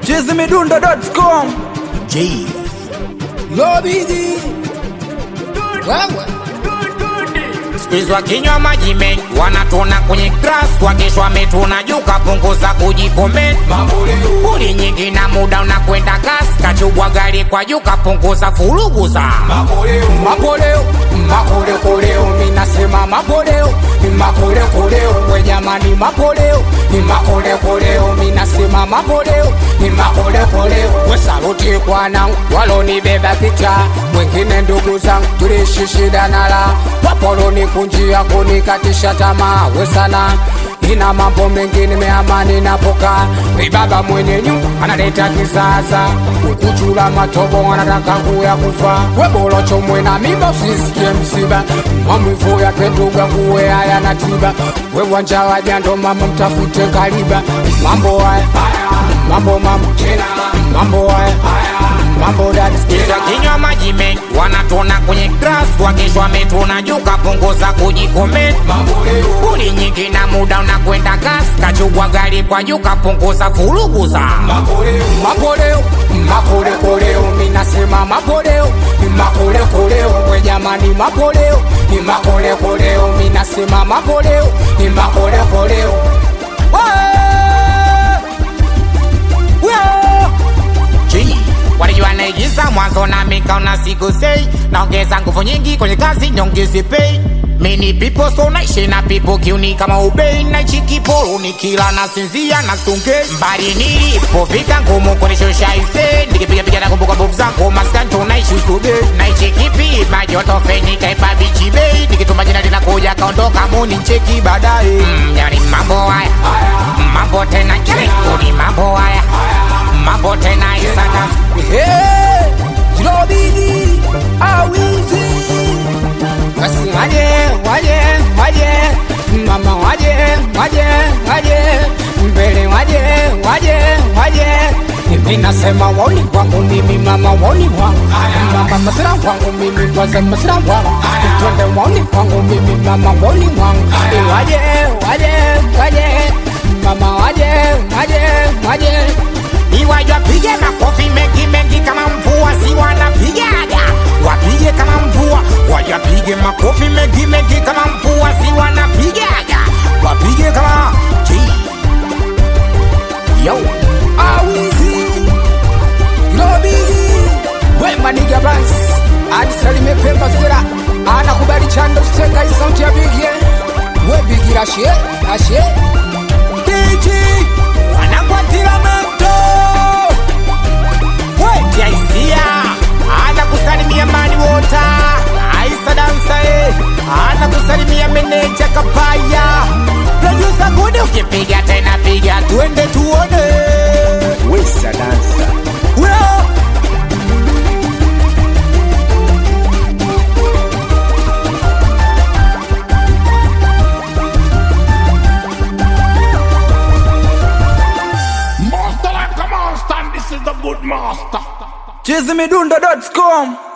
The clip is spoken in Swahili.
chizimidundo.com J. Lobiji wewe Sikizwa kinywa maji mengi wanatona kwenye grass wakesho wametuna juu kapunguza kujikomenti Buli nyingi na muda unakwenda kasi kachubwa gari kwa juu kapunguza furugu za mapoleo makolekoleo minasema mapoleo ni makolekoleo we jamani mapoleo ni makolekoleo minasema mapoleo ni makolekoleo we saluti kwanangu walonibeba kicha wengine ndugu zangu tuliishi shida nala wapoloni kunjia kunikatisha tamaa we sana ina mambo mengi nimeamani napoka ibaba mwenye nyumba analeta kisasa ukuchula matobo anataka kuya kufa webolocho mwena mimba usisikie msiba mamivu yake nduga kuwe haya na tiba wewanja wajando mama mtafute kaliba mambo haya mambo mambo mambo haya mambo dadi sikiza kinywa maji mengi wanatona kwenye grass wakesho wametona juu kapunguza kujikomenti buli nyingi na muda unakwenda kasi kachugwa gari kwa juu kapunguza furugu za mapoleo makolekoleo minasema mapoleo ni makolekoleo we jamani mapoleo ni makolekoleo minasema mapoleo ni makolekoleo G walijua naigiza mwanzo na mikaona siku sei naongeza nguvu nyingi kwenye kazi nyongezi pei mini pipo so naishi na pipo kiuni kama ubei naichi kiporo nikila nasinzia na sunge mbali nilipofika ngumu kunishusha ise nikipigapiga na kumbuka mbovu zangu maskanto naishi usube naichi kipi majoto feni kaipa bichi bei nikituma jina linakuja kaondoka muni ncheki baadaye mm, yani mambo haya mambo tena ni mambo haya mambo tena isana Hey, Lobiji awizi basi waje waje waje mama waje waje waje mbele waje waje waje mimi nasema woni kwangu mimi mama woni wangu mama masira wangu mimi kwanza masira wangu twende woni kwangu mimi mama woni wangu waje waje waje mama waje waje waje iwajwa pige makofi mengi mengi kama mvua si wanapigaga wapige kama mvua wajapige makofi mengi mengi kama mvua si wanapigaga wapige kama G. yo awizi lobiji wemaniga bans adisalime pemba sera anakubali chando steka isauti ya bigie webigira ashe ashe Diji wanakwatira moto wetiaisia ana kusalimia mani wota aisa dansae ana kusalimia meneja kapaya produsa gude ukipiga tena piga tuende tuone wesa dansa Weo. Master like a monster, and this is the good master. chizimidundo.com